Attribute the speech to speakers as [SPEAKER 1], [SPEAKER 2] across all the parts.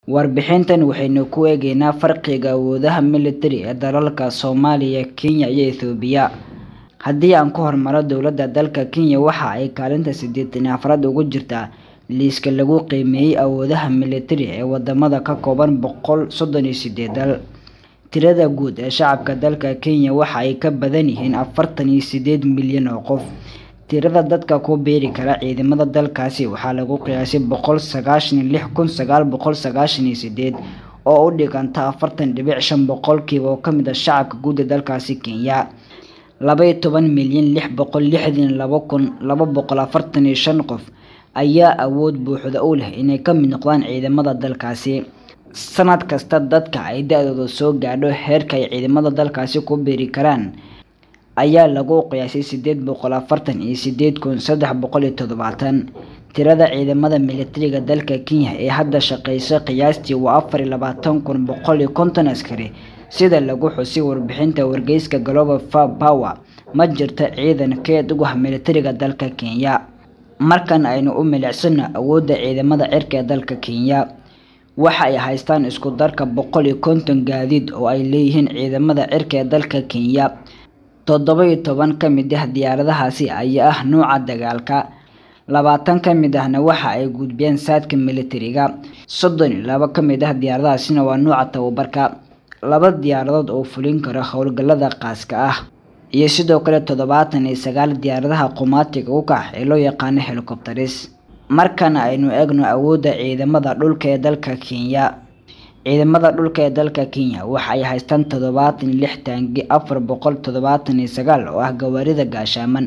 [SPEAKER 1] warbixintan waxaynu ku eegeynaa farqiga awoodaha militari ee dalalka soomaaliya kenya iyo ethoobiya haddii aan ku hormaro dowladda dalka kenya waxa ay kaalinta siddeetan afraad ugu jirtaa liiska lagu qiimeeyey awoodaha militari ee wadamada ka kooban boqol soddon iyo sideed dal tirada guud ee shacabka dalka kenya waxa ay ka badan yihiin afartan iyo sideed milyan oo qof tirada dadka ku biiri kara ciidamada dalkaasi waxaa lagu qiyaasay boqol sagaashan iyo lix kun sagaal boqol sagaashan iyo sideed oo u dhiganta afartan dhibic shan boqolkiiba oo kamid ah shacabka guud ee dalkaasi kenya labaiyo toban milyan lix boqol lixdan laba kun laba boqol afartan iyo shan qof ayaa awood buuxda u leh inay ka mid noqdaan ciidamada dalkaasi sanad kasta dadka ay da-dooda soo gaadho heerka ay ciidamada dalkaasi ku biiri karaan ayaa lagu qiyaasay sideed boqol afartan iyo sideed kun saddex boqol iyo toddobaatan tirada ciidamada militariga dalka kenya ee hadda shaqeysa qiyaastii waa afar iyo labaatan kun boqol iyo konton askari sida lagu xusay warbixinta wargeyska global power ma jirta ciidan keed ugu ah militariga dalka kenya markan aynu u milicsano awoodda ciidamada cirka ee dalka kenya waxa ay haystaan isku darka boqol iyo konton gaadiid oo ay leeyihiin ciidamada cirka ee dalka kenya toddoba iyo toban ka mid ah diyaaradahaasi ayaa ah nuuca dagaalka labaatan ka mid ahna waxa ay gudbiyeen saadka militariga soddon iyo laba ka mid ah diyaaradahaasina waa nuuca tababarka laba diyaaradood oo fulin kara howlgallada qaaska ah iyo sidoo kale toddobaatan iyo sagaal diyaaradaha qumaatiga u kax ee loo yaqaano helicopteris markana aynu eegno awoodda ciidamada dhulka ee dalka kenya ciidamada dhulka ee dalka kenya waxa ay haystaan toddobaatan iyo lix taangi afar boqol toddobaatan iyo sagaal oo ah gawaarida gaashaaman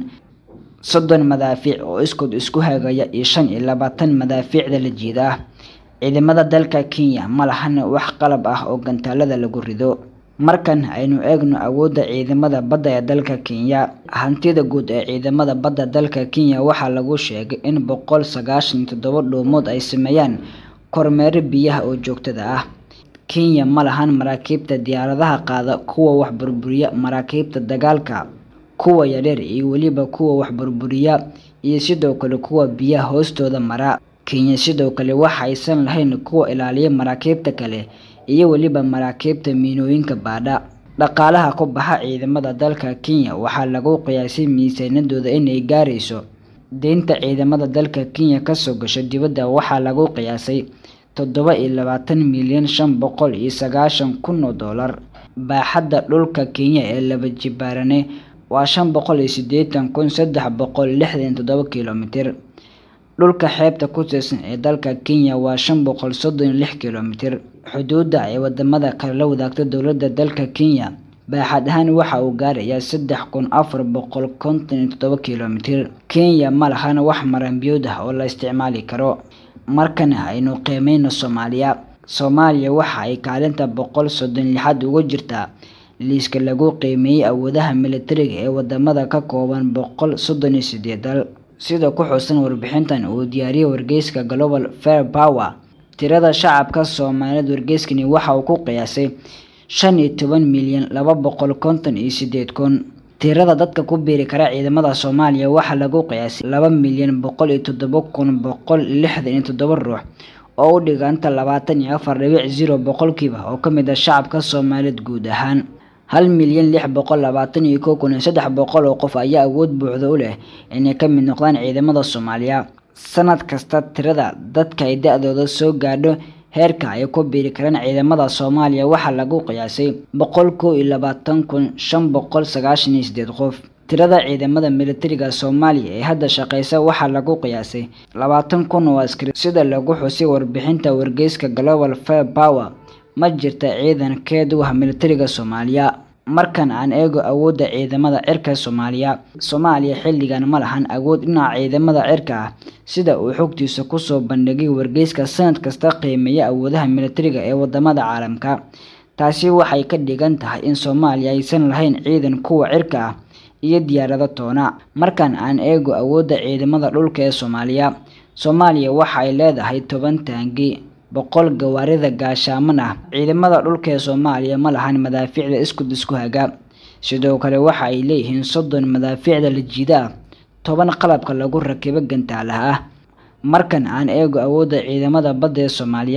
[SPEAKER 1] soddon madaafiic oo iskood isku hagaya iyo shan iyo labaatan madaafiicda la jiida ah ciidamada dalka kenya ma lahan wax qalab ah oo gantaalada lagu rido markan aynu eegno awoodda ciidamada badda ee dalka kenya hantida guud ee ciidamada badda dalka kenya waxaa lagu sheegay in boqol sagaashan iyo toddoba dhuumood ay sameeyaan kormeero biyaha oo joogtada ah kenya ma lahan maraakiibta diyaaradaha qaada kuwa wax burburiya maraakiibta dagaalka kuwa yaryar iyo weliba kuwa wax burburiya iyo sidoo kale kuwa biyaha hoostooda mara kenya sidoo kale waxa aysan lahayn kuwa ilaaliya maraakiibta kale iyo weliba maraakiibta miinooyinka baadha dhaqaalaha ku baxa ciidamada dalka kenya waxaa lagu qiyaasay miisaanadooda inay gaarayso deynta ciidamada dalka kenya kasoo gasho dibadda waxaa lagu qiyaasay toddoba iyo labaatan milyan shan boqol iyo sagaashan kun oo dollar baaxadda dhulka kenya ee laba jibaarane waa shan boqol iyo siddeetan kun saddex boqol lixdan toddoba kilomitir dhulka xeebta ku tirsan ee dalka kenya waa shan boqol soddon iyo lix kilomitir xuduudda ay wadamada kale la wadaagta dowladda dalka kenya baaxad ahaan waxa uu gaarayaa saddex kun afar boqol konton iyo toddoba kilomitir kenya ma lahan wax maranbiyood ah oo la isticmaali karo markana aynu qiimeyno soomaaliya soomaaliya waxa ay kaalinta boqol soddon lixaad uga jirtaa liiska lagu qiimeeyey awoodaha militariga ee wadamada ka kooban boqol soddon iyo sideed dal sida ku xusan warbixintan uu diyaariyey wargeyska global fair power tirada shacabka soomaaliyeed wargeyskani waxa uu ku qiyaasay shan iyo toban milyan laba boqol konton iyo sideed kun tirada dadka ku biiri kara ciidamada soomaaliya waxaa lagu qiyaasay laba milyan boqol iyo toddoba kun boqol lixdan iyo toddoba ruux oo u dhiganta labaatan iyo afar dhibic zero boqolkiiba oo ka mid ah shacabka soomaaliyeed guud ahaan hal milyan lix boqol labaatan iyo kow kun iyo saddex boqol oo qof ayaa awood buuxda u leh inay ka mid noqdaan ciidamada soomaaliya sanad kasta tirada dadka ay da-dooda soo gaadho heerka ay ku biiri karaan ciidamada soomaaliya waxaa lagu qiyaasay boqol kow iyo labaatan kun shan boqol sagaashan iyo sideed qof tirada ciidamada militariga soomaaliya ee hadda shaqeysa waxaa lagu qiyaasay labaatan kun oo askari sida lagu xusay warbixinta wargeyska global fair power ma jirta ciidan keed u ah militariga soomaaliya markan aan eego awoodda ciidamada cirka soomaaliya soomaaliya xilligan ma lahan awood dhinaca ciidamada cirka ah sida uu xogtiisa kusoo bandhigay wargeyska sanad kasta qiimeeya awoodaha militariga ee wadamada caalamka taasi waxay ka dhigan tahay in soomaaliya aysan lahayn ciidan kuwa cirka ah iyo diyaarado toona markan aan eego awoodda ciidamada dhulka ee soomaaliya soomaaliya waxa ay leedahay toban taangi boqol gawaarida gaashaaman ah ciidamada dhulka ee soomaaliya ma lahan madaafiicda iskud isku haga sidoo kale waxa ay leeyihiin soddon madaafiicda la jiida ah toban qalabka lagu rakibo gantaalaha ah markan aan eego awoodda ciidamada badda ee soomaaliya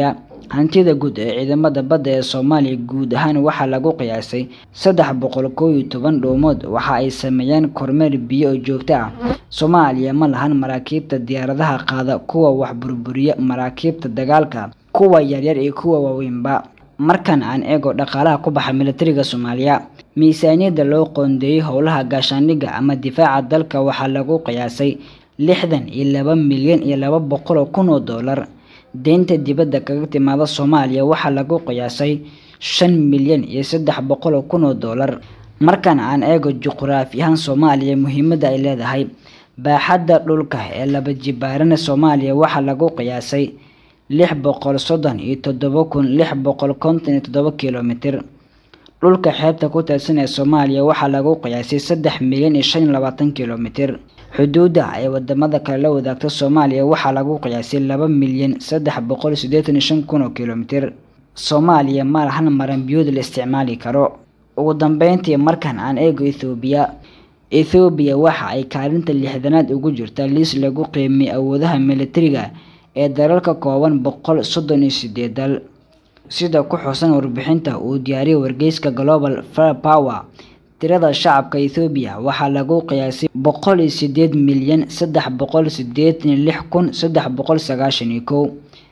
[SPEAKER 1] hantida guud ee ciidamada badda ee soomaaliya guud ahaan waxaa lagu qiyaasay saddex boqol kow iyo toban dhoomood waxa ay sameeyeen kormeer biyo oo joogto ah soomaaliya ma lahan maraakiibta diyaaradaha qaada kuwa wax burburiya maraakiibta dagaalka kuwa yaryar iyo kuwa waaweynba markan aan eego dhaqaalaha ku baxa militariga soomaaliya miisaaniyadda loo qoondeeyey howlaha gaashaandhigga ama difaaca dalka waxaa lagu qiyaasay lixdan iyo laba milyan iyo laba boqol oo kun oo doolar deynta dibadda kaga timaada soomaaliya waxaa lagu qiyaasay shan milyan iyo saddex boqol oo kun oo doolar markan aan eego juqraafi ahaan soomaaliya muhiimadda ay leedahay baaxadda dhulka ee laba jibaarana soomaaliya waxaa lagu qiyaasay lix boqol soddon iyo toddoba kun lix boqol konton iyo toddoba kilomitir dhulka xeebta ku teedsan ee soomaaliya waxaa lagu qiyaasay saddex milyan iyo shan iyo labaatan kilomitir xuduudda ay wadamada kale la wadaagta soomaaliya waxaa lagu qiyaasay laba milyan saddex boqol siddeetan iyo shan kun oo kilomitir soomaaliya ma lahan maranbiyood la isticmaali karo ugu dambeyntii markan aan eego ethoobiya ethoobiya waxa ay kaalinta lixdanaad ugu jirta liis lagu qiimiyey awoodaha militariga ee dalalka kooban boqol soddon iyo sideed dal sida ku xusan warbixinta uu diyaariyay wargeyska global fire power tirada shacabka ethoobiya waxaa lagu qiyaasay boqol iyo sideed milyan saddex boqol sideetan iyo lix kun saddex boqol sagaashan iyo kow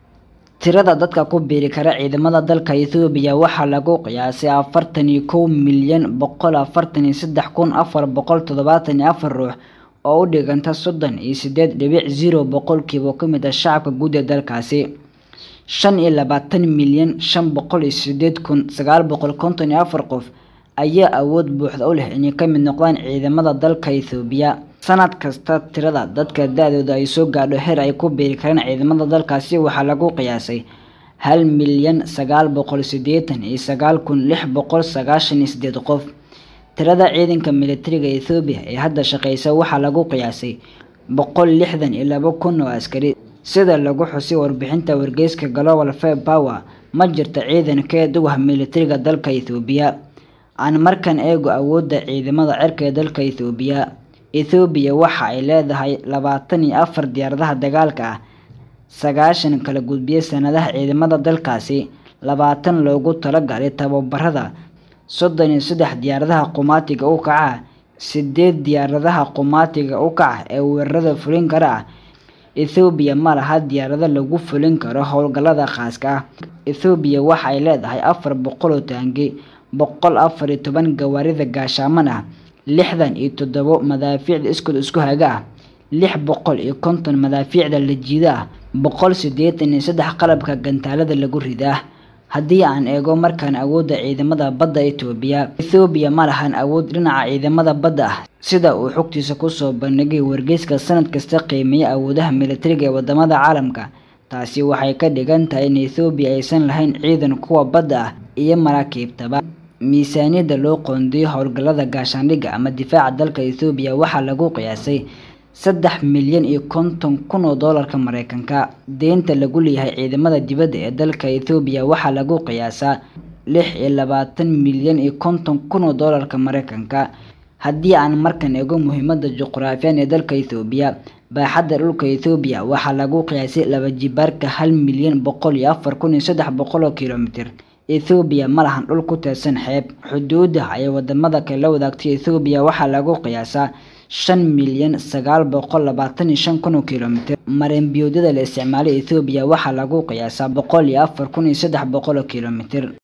[SPEAKER 1] tirada dadka ku biiri kara ciidamada dalka ethoobiya waxaa lagu qiyaasay afartan iyo kow milyan boqol afartan iyo saddex kun afar boqol toddobaatan iyo afar ruux oo u dhiganta soddon iyo sideed dhibic zero boqolkiiba ka mid ah shacabka guud ee dalkaasi shan iyo labaatan milyan shan boqol iyo sideed kun sagaal boqol konton iyo afar qof ayaa awood buuxda u leh inay ka mid noqdaan ciidamada dalka ethoobiya sanad kasta tirada dadka da-dooda ay soo gaadho heer ay ku biiri karaan ciidamada dalkaasi waxaa lagu qiyaasay hal milyan sagaal boqol sideetan iyo sagaal kun lix boqol sagaashan iyo sideed qof tirada ciidanka militariga ethoobiya ee hadda shaqeysa waxaa lagu qiyaasay boqol lixdan iyo laba kun oo askari sida lagu xusay warbixinta wargeyska global fire power ma jirta ciidan keed u ah militariga dalka ethoobiya aan markan eego awoodda ciidamada cirka ee dalka ethoobiya ethoobiya waxa ay leedahay labaatan iyo afar diyaaradaha dagaalka ah sagaashan kala gudbiya sanadaha ciidamada dalkaasi labaatan loogu talagalay tababarada soddon iyo saddex diyaaradaha qumaatiga u kaca sideed diyaaradaha qumaatiga u kaca ee weerarada fulin kara ah ethoobiya ma laha diyaarado lagu fulin karo howlgallada khaaska ah ethoobiya waxa ay leedahay afar boqol oo taangi boqol afar iyo toban gawaarida gaashaaman ah lixdan iyo toddobo madaafiicda iskood isku haga ah lix boqol iyo konton madaafiicda la jiida ah boqol siddeetan iyo saddex qalabka gantaalada lagu ridaa haddii aan eego markaan awoodda ciidamada badda etoobiya ethoobiya ma lahan awood dhinaca ciidamada badda ah sida uu xogtiisa kusoo bandhigay wargeyska sanad kasta qiimeeya awoodaha militariga ee wadamada caalamka taasi waxay ka dhigan tahay in ethoobiya aysan lahayn ciidan kuwa badda ah iyo maraakiibtaba miisaaniyadda loo qoondiyo howlgallada gaashaandhigga ama difaaca dalka ethoobiya waxaa lagu qiyaasay saddex milyan iyo konton kun oo doolarka mareykanka deynta lagu leeyahay ciidamada dibadda ee dalka ethoobiya waxaa lagu qiyaasaa lix iyo labaatan milyan iyo konton kun oo doolarka mareykanka haddii aan markan eego muhiimada juqraafiyan ee dalka ethoobiya baaxadda dhulka ethoobiya waxaa lagu qiyaasay laba jibaarka hal milyan boqol iyo afar kun iyo saddex boqol oo kilomitir ethoobiya ma lahan dhul ku teedsan xeeb xuduudda ay wadamada kale la wadaagtay ethoobiya waxaa lagu qiyaasaa shan milyan sagaal boqol labaatan iyo shan kun oo kilomitir mareenbiyoodyada la isticmaalay ethoobiya waxaa lagu qiyaasaa boqol iyo afar kun iyo saddex boqol oo kilomitir